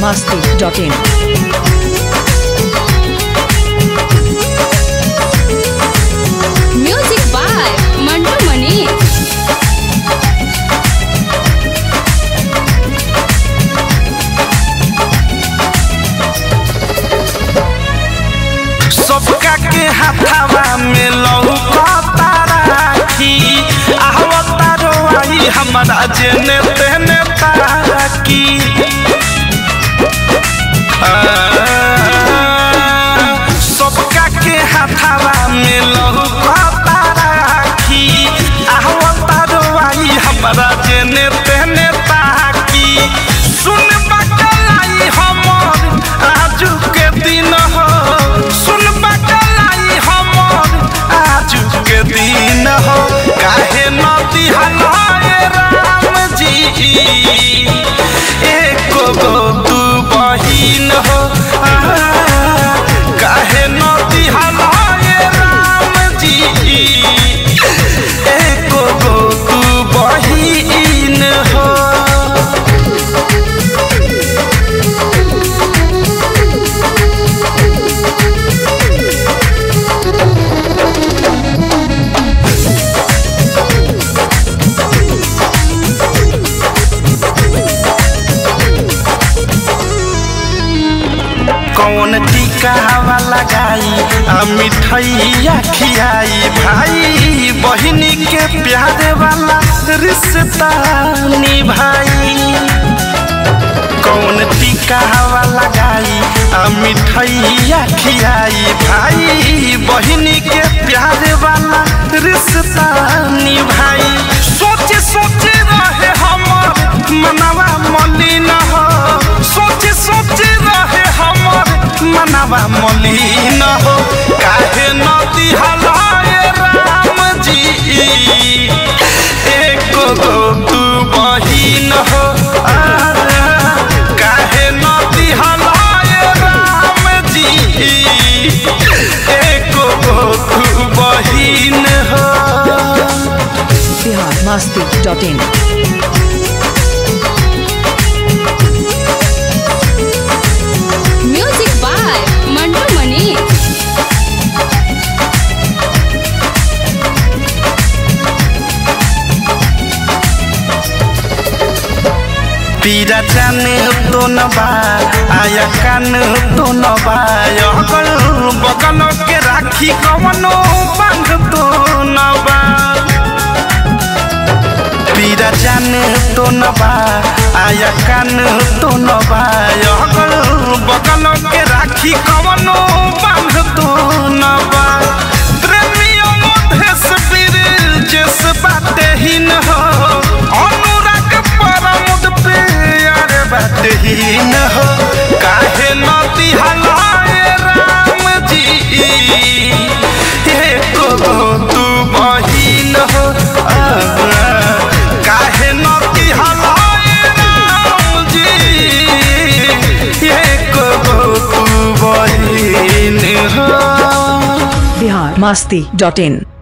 biharmasti.in Music by Mantu Mani. सबका के हाथावा में लौकता राखी आवता रोई हमारा जेने तेने ताकी आ, सबका के हाथावा में लौकता राखी आवता रोई हमारा जेने तेने ताकी सुन बकलाई हमर आजू के दिन हो सुन बकलाई हमर आजू के दिन हो काहे नदी हलाए राम जी एको गो तू बहिन हो आ, काहे नदी हलाए राम जी एको गो तू बहिन हो कौन टीका हवा लगाई आ मिठैया खियाई भाई बहिनी के प्यारे वाला रिश्ता निभाई कौन टीका हवा लगाई आ मिठैया खियाई भाई बहिनी के प्यारे वाला रिश्ता निभाई सोचे सोचे रहे हमर मनवा मलिन हो सोचे सोचे रहे हमर मनवा मलिन हो काहे नदी हलाए राम जी एको गो तू बहिन हो आ, काहे नदी हलाए राम जी एको गो तू बहिन हो biharmasti.in Music by Mantu Mani. पीरा जाने तो न बा आया कान तो न बा अगल बगल के राखी कवनो बांध तो न बा पीरा जाने तो न बा आया कान तो न बा अगल बगल के राखी कवनो बांध तो न बा प्रेमियों मधेश वीर जस बाते ही न हो अनुराग परमुद पे यार बाते ही न हो काहे नदी हलाए राम जी एको गो तू बहिन हो आ, काहे नदी हलाए राम जी एको गो तू बहिन हो biharmasti.in